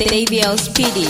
Davio Speedy.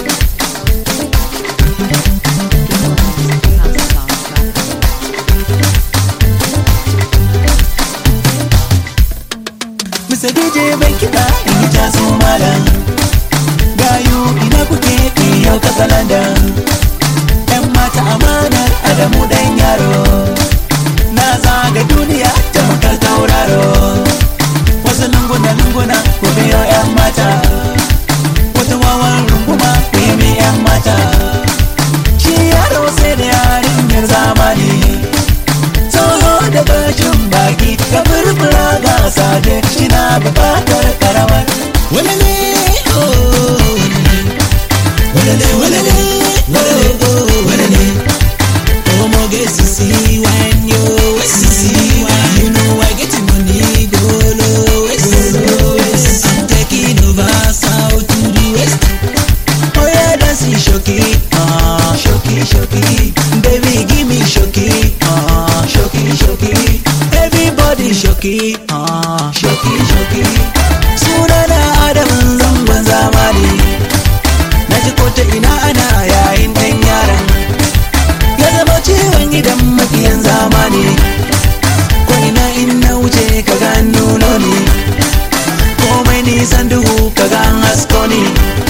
Mr. DJ bai kiɗa in yi taso malam Gayu ina kuke yau kasa London ‘Yan mata amanar Adamu dan yaro Na zaga duniya ta makar tauraro Wasu lunguna-lunguna ku biyo ‘yan mata Wata wawan runguma ku yi mi ‘yan mata Shi yaro sai da yarinyar zamani Tsoho da bashin baki ka furfura ga sade shi na bukatar karamar walale oh walale walale walale oh walale oh mo get to see when you see when you know I get money go low west I'm taking over south to the west Oh yeah, dancing shoki, ah, shoki, shoki. Baby, give me shoki, ah, shoki, shoki. Everybody shoki, ah, shoki, shoki. Sunana Adam zangon zamani. Na ji ko ta ina ana yayin ɗan yaran. Ya zama ciwon gidan makiyan zamani. Ko ina in na wuce ka ga nuno ne. Komai nisan duhu ka ga hasko ne.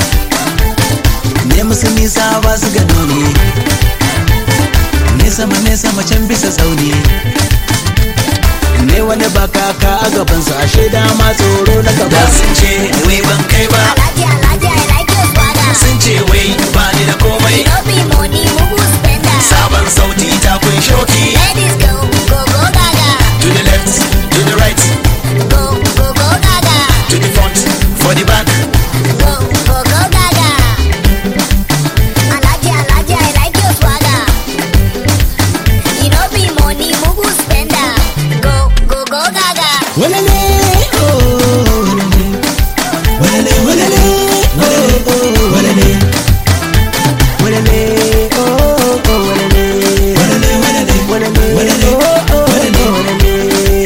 ne musu nisa ba su gano ne nesa ma nesa macen bisa tsauni ne wani ba kaka a gabansu ashe dama tsoro na gaba sun ce wai ban kai ba Alaji, Alaji, I like your swagger. sun ce wai ba ni da komai No be money, mugu spender. sabon sauti ta kun shoki Ladies go, go, go, gaga. to the left to the right Go, go, go, gaga. to the front for the back Go, go, go, gaga. Alaji, Alaji, I like your swagger. You know be money, mugu spender. Go, go, go, gaga. walale oh walale walale walale oh walale walale oh oh walale walale walale walale oh oh walale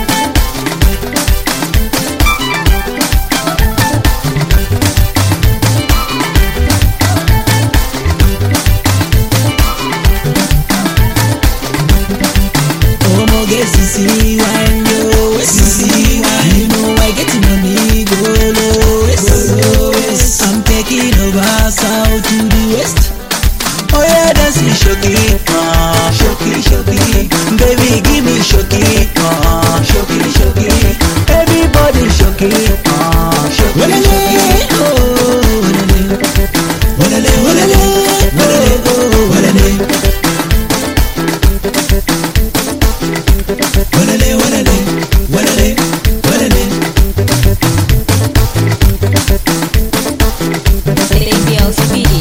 Omo get to see when you see when you know I get money go low west. I'm taking over south to the west. Oh yeah, that's it, shoki, ah, shoki, shoki. Baby, give me shoki, ah, shoki, shoki. Everybody shoki, ah, shoki, shoki. Oh, walale, walale, walale, walale, oh, walale. Walale, walale, walale, walale. Davio Speedy.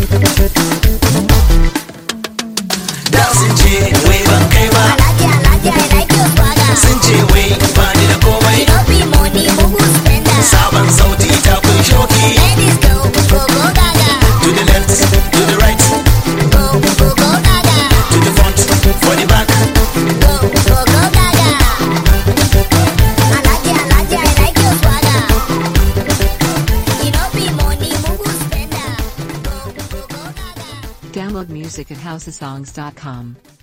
da sun ce wai ban kai ba Alaji, Alaji, I like your swagger. sun ce wai ba ni da komai You know be money, mugu spender. sabon sauti ta kun shoki Ladies go, go, go, gaga. to the left to the right Go, go, go, gaga. to the front for the back Go, go, go, gaga. Alaji, Alaji, I like your swagger. You know be money, mugu spender. Go, go, go, gaga. Download music at housesongs.com.